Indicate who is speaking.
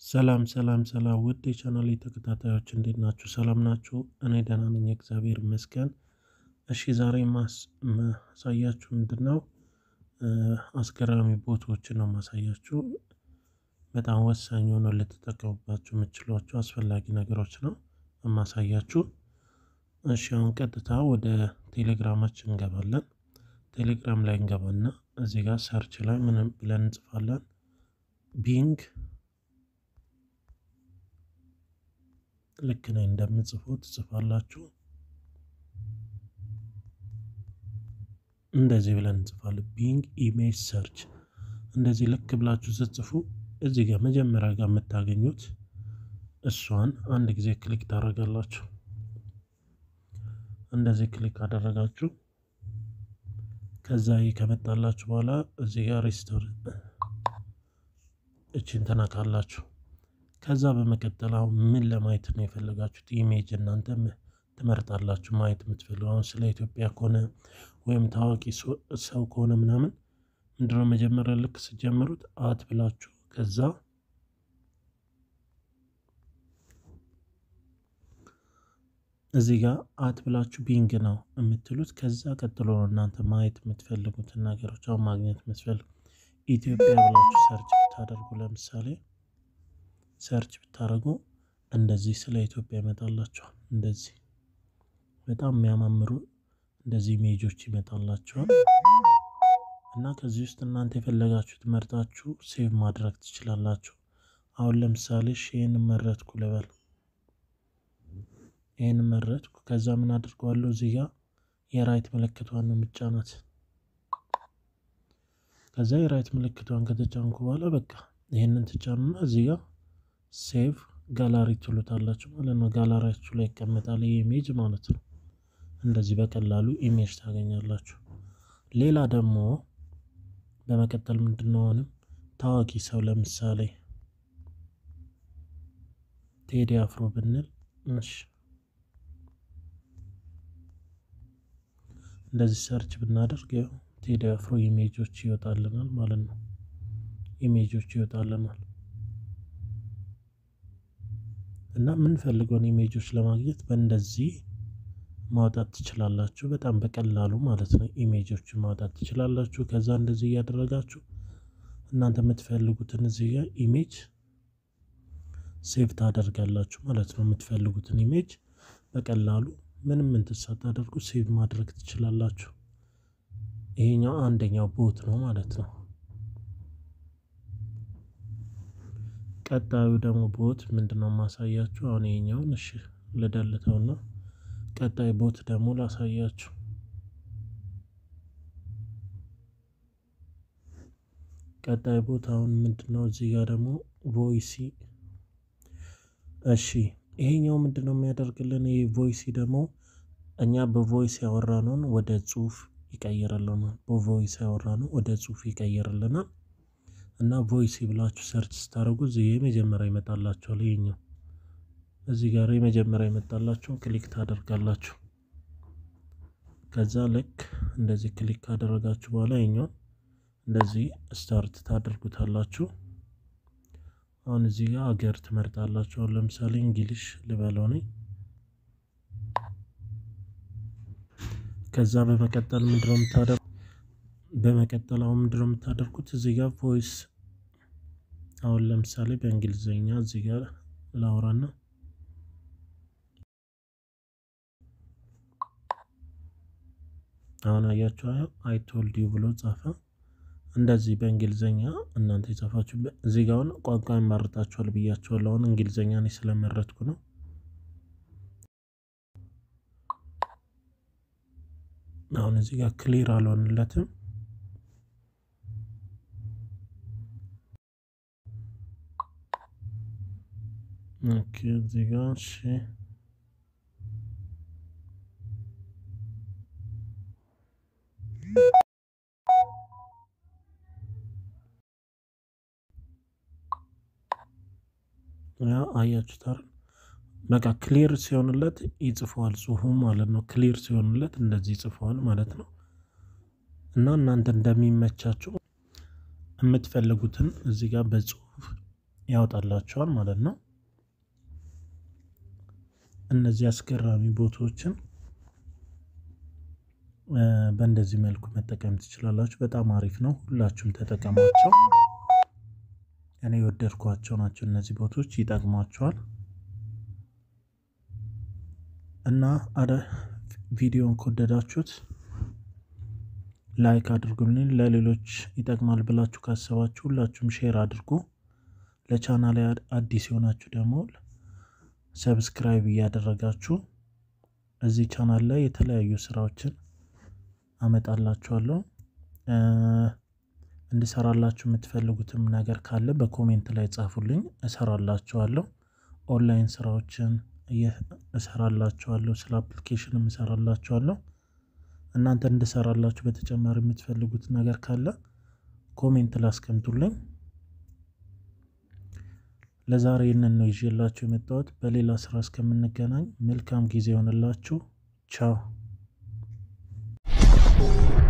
Speaker 1: ሰላም ሰላም ሰላም ውድ የቻናሌ ተከታታዮች እንዴት ናችሁ? ሰላም ናችሁ? እኔ ደህና ነኝ፣ እግዚአብሔር ይመስገን። እሺ ዛሬ ማሳያችሁ ምንድን ነው? አስገራሚ ቦታዎችን ነው ማሳያችሁ። በጣም ወሳኝ ሆነው ልትጠቀሙባቸው የምችሏቸው አስፈላጊ ነገሮች ነው የማሳያችሁ። እሺ አሁን ቀጥታ ወደ ቴሌግራማችን እንገባለን። ቴሌግራም ላይ እንገባና እዚህ ጋር ሰርች ላይ ምንም ብለን እንጽፋለን ቢንግ ልክ ነኝ እንደምጽፉት ትጽፋላችሁ። እንደዚህ ብለን እንጽፋለን ቢንግ ኢሜጅ ሰርች። እንደዚህ ልክ ብላችሁ ስትጽፉ እዚህ ጋር መጀመሪያ ጋር የምታገኙት እሷን አንድ ጊዜ ክሊክ ታደርጋላችሁ። እንደዚህ ክሊክ አደረጋችሁ። ከዛ ይህ ከመጣላችሁ በኋላ እዚህ ጋር ሪስቶር እችን ተነካላችሁ። ከዛ በመቀጠል አሁን ምን ለማየት ነው የፈለጋችሁት ኢሜጅ እናንተ ትመርጣላችሁ። ማየት የምትፈልጉ አሁን ስለ ኢትዮጵያ ከሆነ ወይም ታዋቂ ሰው ከሆነ ምናምን ምንድነው መጀመሪያ ልክ ስጀምሩት አት ብላችሁ ከዛ እዚህ ጋር አት ብላችሁ ቢንግ ነው የምትሉት። ከዛ ቀጥሎ ነው እናንተ ማየት የምትፈልጉትን ነገሮች አሁን ማግኘት የምትፈልጉ ኢትዮጵያ ብላችሁ ሰርች ብታደርጉ ለምሳሌ ሰርች ብታደርጉ እንደዚህ ስለ ኢትዮጵያ ይመጣላችኋል። እንደዚህ በጣም የሚያማምሩ እንደዚህ ኢሜጆች ይመጣላችኋል። እና ከዚህ ውስጥ እናንተ የፈለጋችሁት መርጣችሁ ሴቭ ማድረግ ትችላላችሁ። አሁን ለምሳሌ ይህን መረጥኩ ልበል፣ ይህን መረጥኩ። ከዛ ምን አድርገዋለሁ እዚህ ጋር የራይት ምልክቷን ነው ምጫናት። ከዛ የራይት ምልክቷን ከተጫንኩ በኋላ በቃ ይህንን ትጫኑና እዚህ ጋር ሴቭ ጋላሪ ትሉታላችሁ ማለት ነው። ጋላሪያችሁ ላይ ይቀመጣል ይህ ኢሜጅ ማለት ነው። እንደዚህ በቀላሉ ኢሜጅ ታገኛላችሁ። ሌላ ደግሞ በመቀጠል ምንድነው አሁንም ታዋቂ ሰው ለምሳሌ ቴዲ አፍሮ ብንል እሺ፣ እንደዚህ ሰርች ብናደርግ ያው ቴዲ አፍሮ ኢሜጆች ይወጣልናል ማለት ነው። ኢሜጆች ይወጣልናል እና የምንፈልገውን ኢሜጆች ለማግኘት በእንደዚህ ማውጣት ትችላላችሁ። በጣም በቀላሉ ማለት ነው ኢሜጆችን ማውጣት ትችላላችሁ። ከዛ እንደዚህ እያደረጋችሁ እናንተ የምትፈልጉትን እዚህ ጋር ኢሜጅ ሴቭ ታደርጋላችሁ ማለት ነው። የምትፈልጉትን ኢሜጅ በቀላሉ ምንም እንትን ሳታደርጉ ሴቭ ማድረግ ትችላላችሁ። ይሄኛው አንደኛው ቦት ነው ማለት ነው። ቀጣዩ ደግሞ ቦት ምንድነው ማሳያችሁ? አሁን ይሄኛውን እሺ ልደልተውና ቀጣይ ቦት ደግሞ ላሳያችሁ። ቀጣይ ቦት አሁን ምንድነው እዚህ ጋር ደግሞ ቮይሲ። እሺ ይሄኛው ምንድነው የሚያደርግልን? ይህ ቮይሲ ደግሞ እኛ በቮይስ ያወራነውን ወደ ጽሁፍ ይቀይርልናል። በቮይስ ያወራነው ወደ ጽሁፍ ይቀይርልናል። እና ቮይሲ ብላችሁ ሰርች ስታደርጉ እዚህ የመጀመሪያ ይመጣላችኋል። ይሄኛው እዚህ ጋር የመጀመሪያ ይመጣላችሁ ክሊክ ታደርጋላችሁ። ከዛ ልክ እንደዚህ ክሊክ ካደረጋችሁ በኋላ ይሄኛውን እንደዚህ ስታርት ታደርጉታላችሁ። አሁን እዚህ ጋር አገር ትመርጣላችሁ። አሁን ለምሳሌ እንግሊሽ ልበለው ነኝ። ከዛ በመቀጠል ምንድነው የምታደርጉ በመቀጠል አሁን ምንድነው የምታደርጉት እዚህ ጋር ቮይስ አሁን ለምሳሌ በእንግሊዝኛ እዚህ ጋር ላውራና አሁን አያችሁ አይ ቶልድ ዩ ብሎ ጻፈ። እንደዚህ በእንግሊዝኛ እናንተ የጻፋችሁ እዚህ ጋር አሁን ቋንቋ ይመርጣችኋል ብያችኋለሁ። አሁን እንግሊዝኛ እኔ ስለመረጥኩ ነው። አሁን እዚህ ጋር ክሊር አልሆንለትም። ኦኬ እዚህ ጋር እሺ አያችሁታል። በቃ ክሊር ሲሆንለት ይጽፈዋል ጽሁፉ ማለት ነው። ክሊር ሲሆንለት እንደዚህ ይጽፈዋል ማለት ነው። እና እናንተ እንደሚመቻችሁ የምትፈልጉትን እዚህ ጋር በጽሁፍ ያወጣላችኋል ማለት ነው። እነዚህ አስገራሚ ቦታዎችን በእንደዚህ መልኩ መጠቀም ትችላላችሁ። በጣም አሪፍ ነው። ሁላችሁም ተጠቀሟቸው። እኔ የወደድኳቸው ናቸው። እነዚህ ቦታዎች ይጠቅሟቸዋል እና አደ ቪዲዮን ከወደዳችሁት ላይክ አድርጉልኝ። ለሌሎች ይጠቅማል ብላችሁ ካሰባችሁ ሁላችሁም ሼር አድርጉ። ለቻናል አዲስ የሆናችሁ ደግሞ ሰብስክራይብ እያደረጋችሁ እዚህ ቻናል ላይ የተለያዩ ስራዎችን አመጣላችኋለሁ። እንድሰራላችሁ የምትፈልጉትም ነገር ካለ በኮሜንት ላይ ጻፉልኝ፣ እሰራላችኋለሁ። ኦንላይን ስራዎችን እሰራላችኋለሁ፣ ስለ አፕሊኬሽንም እሰራላችኋለሁ። እናንተ እንድሰራላችሁ በተጨማሪ የምትፈልጉት ነገር ካለ ኮሜንት ላይ አስቀምጡልኝ። ለዛሬ ይህንን ነው ይዤላችሁ የመጣሁት። በሌላ ስራ እስከምንገናኝ መልካም ጊዜ ይሆንላችሁ። ቻው